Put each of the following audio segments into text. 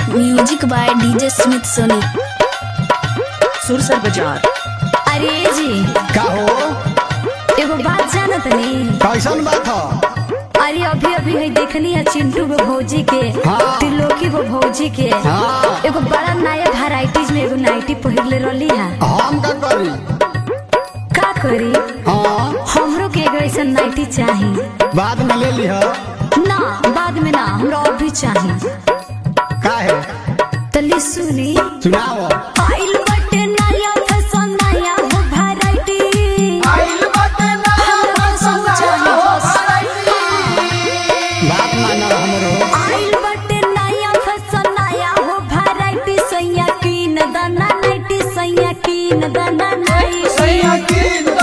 Music by DJ Smith Soni Sursar बाजार अरे जी का हो एगो बात जानत नहीं कैसन बात ह अरे अभी अभी है देखनी है चिंटू गो भौजी के हाँ। त्रिलोकी गो भौजी के हाँ। एगो बड़ा नया वेराइटीज में एगो नाइटी पहिरले रहली है हम का करी का करी हाँ हमरो के एगो ऐसा नाइटी चाही बाद में ले लिह ना बाद में ना हमरा अभी चाही का है तली सुनी सुनाओ आइल बटे नया फैशन नया हो वैरायटी हमरा सब चाही बस। बात मानो हमरो आइल बटे नया फैशन नया हो वैरायटी सैया कीन दाना नाइटी सैया कीन दाना nighty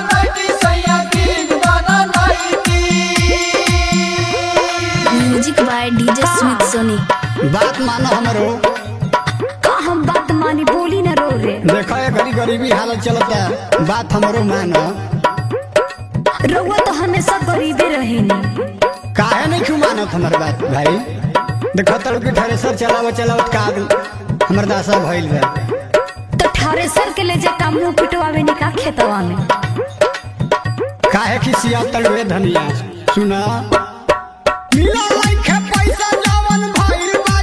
music by DJ Smith Soni बात मानो हमरो का हम बात मानी बोली न रो रे देखो ये घड़ी गरीबी हालत चलता बात हमरो मानो रउआ तो हमेशा गरीबे रहेनी काहे नहीं क्यों मानत हमर बात भाई देखो तड़ के थ्रेसर चलाव चलावत का हमर दासा भइल बा तो थ्रेसर के ले जा का मुंह पिटवावे नी का खेतवा में काहे कि सिया तड़वे धनिया सुना मिला लइखे पैसा जवन भइल बा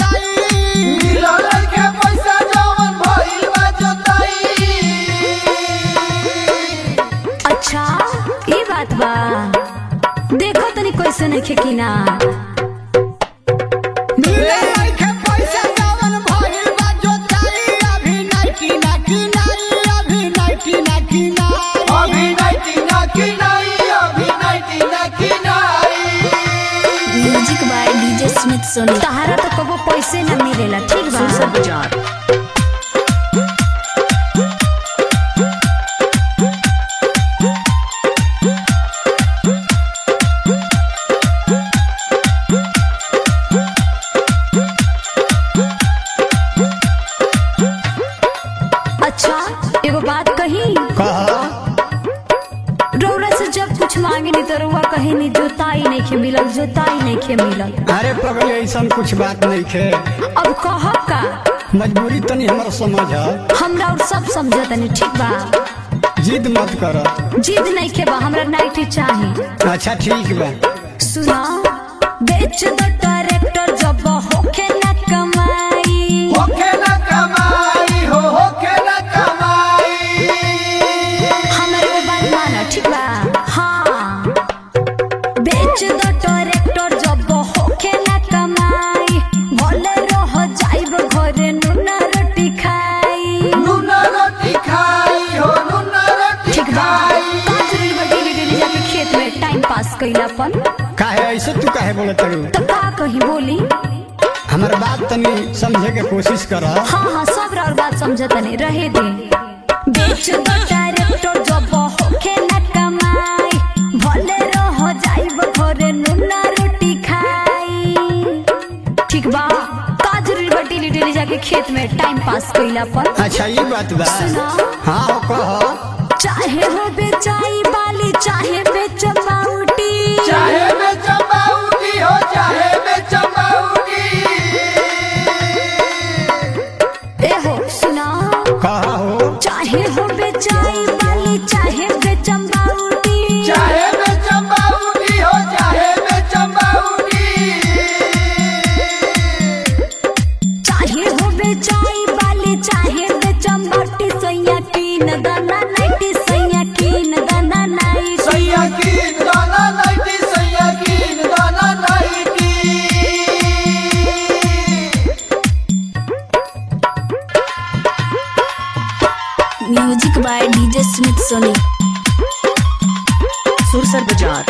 जोताई अच्छा ये बात बा देखो तनी कैसे नहीं खेकिना मिला लइखे पैसा जवन भइल बा जोताई अभी नाइटी नाइटी नाई अभी नाइटी नाइटी नाई music by DJ Smith Soni तहारा तो कबो पैसे न मिलेला ठीक सुरसर बा बाजार अच्छा एगो बात कही कह रौरा से जब कुछ मांगे नहीं तो रउआ कही नहीं जोताई नहीं खे मिलल जोताई नहीं खे मिलल अरे पगली ऐसन कुछ बात नहीं खे अब कह का मजबूरी तनी हमर समझ हमरा और सब समझतनी ठीक बा जिद मत कर जिद नहीं खे बा हमरा नाइटी चाही अच्छा ठीक बा सुना बेच दो ट्रैक्टर जब होखे न कमाई हमरा एगो बात माना ठीक बा हाँ बेच दो ट्रैक्टर जब होखे न कमाई भले रह जाइब घरे नुना रोटी खाई ठीक बा पाँच मिनट में डेली डेली जाके खेत में टाइम पास कैलापन काहे ऐसे तू काहे बोले तरू तो का कही बोली हमर बात तनी समझे के कोशिश कर हाँ हाँ सब और बात समझतनी रहे दे बेच दो ट्रैक्टर जब होखे न कमाई भले रह जाइब घरे नुना रोटी खाई ठीक बा का जरूरी बा डेली डेली जाके खेत में टाइम पास कैलापन अच्छा ये बात बा सुना। हाँ हो कह चाहे हो बेचाई बाली चाहे बेच बाउटी ए हो सुना कह हो चाहे हो बेचाई बाली चाहे बेच बाउटी चाहे हो बेचाई बाली चाहे बेच बाउटी सैया कीन दाना नाइटी सैया कीन दाना nighty music by DJ Smith Soni Sursar बाजार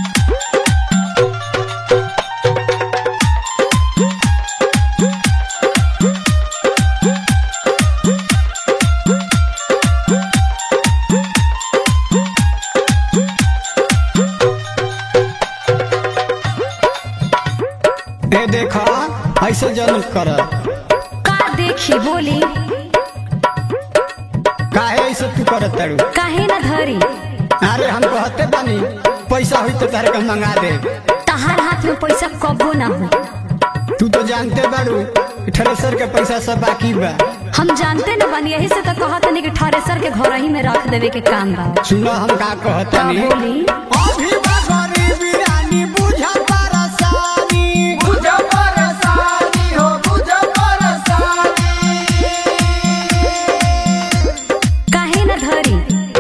ए देखा ऐसे जन कर का देखी बोली काहे ऐसे तू करत तारू काहे न धरी अरे हम कहते बानी पैसा हुई तो तारे का मंगा दे तहार हाथ में पैसा कबो ना हो तू तो जानते बारू थ्रेसर के पैसा सब बाकी बा हम जानते न बानी यही से तो कहत नहीं कि थ्रेसर के घर ही में रख देवे के काम बा सुनो हम का का कहतनी बोली अभी बा गरीबी रानी बुझा परेशानी बुझा परेशानी हो बुझा परेशानी काहे न धरी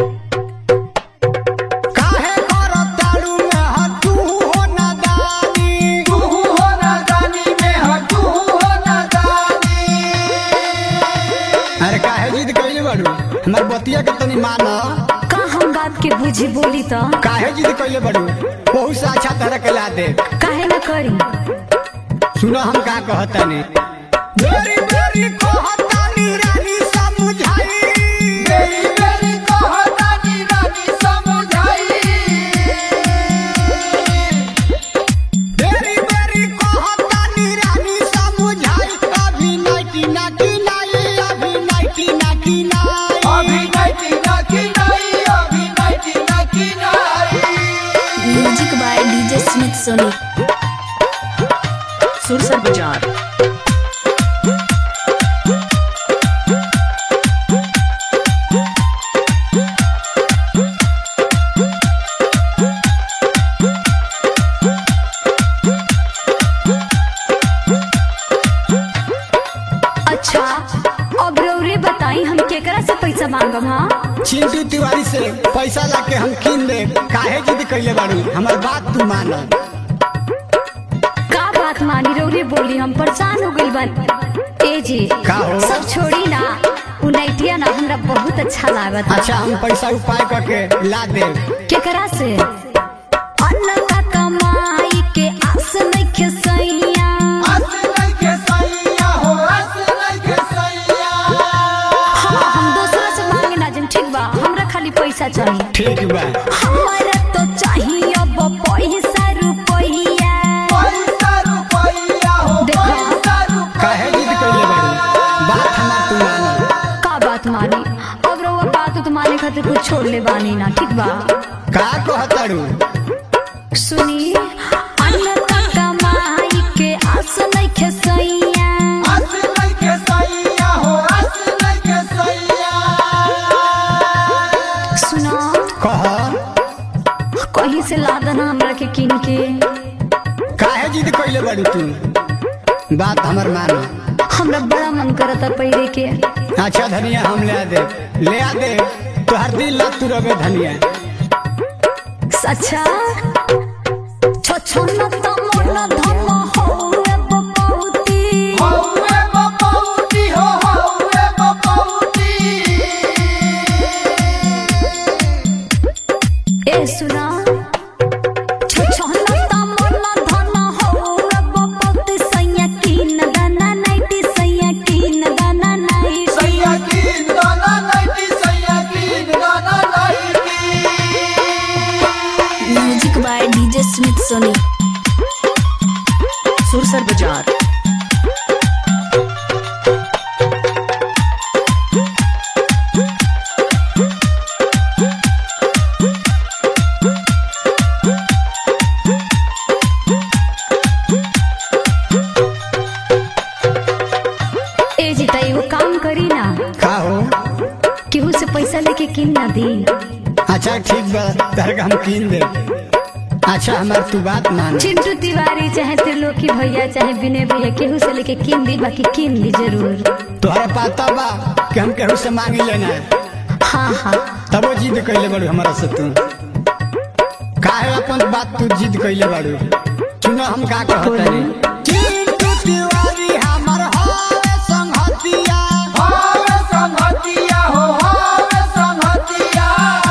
काहे करत दारू में ह तू हो नादानी तू हो नादानी में ह तू हो नादानी अरे काहे जिद कइले बाड़ू हमर बतिया के तनी मान का हम बात के बुझी बोली तो काहे जिद कइले बाड़ू बहुत से अच्छा तरह के ला दे काहे न करी सुनो हम का कहतनी बेरी बेरी कहतानी रानी समझाई बेरी बेरी कहतानी रानी समझाई बेरी बेरी कहतानी रानी समझाई अभी नाइटी नाटी नाई अभी नाइटी नाटी नाई अभी नाइटी नाटी नाई अभी नाइटी नाटी नाई music by DJ Smith Soni Sursar बाजार अच्छा अब रौरे बताई हम केकरा से पैसा मांगम हाँ चिंटू तिवारी से पैसा लाके हम किन दे काहे जिद कइले बाड़ू हमर बात तू मान का बात मानी रौरे बोली हम परेशान हो गइल बन ए जी का हो? सब छोड़ी ना उ नैटिया ना हमरा बहुत अच्छा लागत बा। अच्छा हम पैसा उपाय करके ला दे केकरा से अन्न का कमाई के आस नइखे सैया हाँ हम दूसरा से मांगे ना जन ठीक बा हमरा खाली पैसा चाहिए ठीक बा हमरा तो चाहिए अब पैसा रुपैया देखो काहे जिद कइले बाड़ू बात हमार तू मान का बात मानी अब रउआ बात तो माने खातिर कुछ छोड़ ले बानी ना ठीक बा का कहताड़ू सुनी अन्न का कमाई के आस नइखे सैया सुना कह कहीं से ला देना हमरा के किन के काहे जिद कइले बाड़ू तू बात हमर मान हमरा बड़ा मन करता पहिरे के अच्छा धनिया हम ले आ दे ले आ दे तोहर दिल ला तू रबे धनिया अच्छा छछन त मन धम होए बपौती ए सुना छछन त मन धन होए बपौती सैया किन दाना नाइटी सैया किन दाना nighty music by DJ Smith Soni Sursar बाजार ए जी त एगो काम करी ना का हो केहू से पैसा लेके किन ना दी अच्छा ठीक बा तहर के हम कीन दे अच्छा हमार तू बात मान चिंटू तिवारी चाहे त्रिलोकी भैया चाहे विनय भैया केहू से लेके किन दी बाकी किन दी जरूर तोहरा पता बा कि हम केहू से मांगी लेना हाँ हाँ तबो जिद कइले बाड़ू हमारा से तू काहे अपन बात तू जिद कइले बाड़ू सुनो हम का कहतनी चिंटू तिवारी हमर होवे संगतिया होवे संगतिया हो होवे संगतिया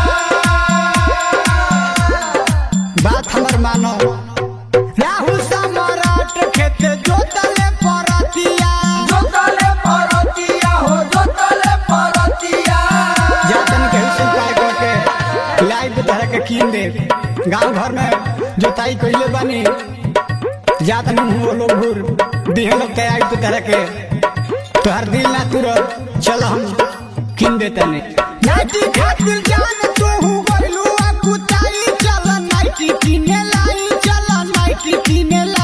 बात हमर मानो राहुल सम्राट खेत जोतले परतिया जोतले परतिया हो जोतले परतिया जातन के हुसन पार करके लाइव तरह के कीन दे गांव घर में जोताई कइले बानी जातन हम लोग घूर दिहे लोग तैयारी तो तरह के तोहर दिल ना तुरो चलो हम किन देते ने नाइटी खातिर जान तू गइलू आ कुताई चल नाइटी किने लाई चल नाइटी किने लाई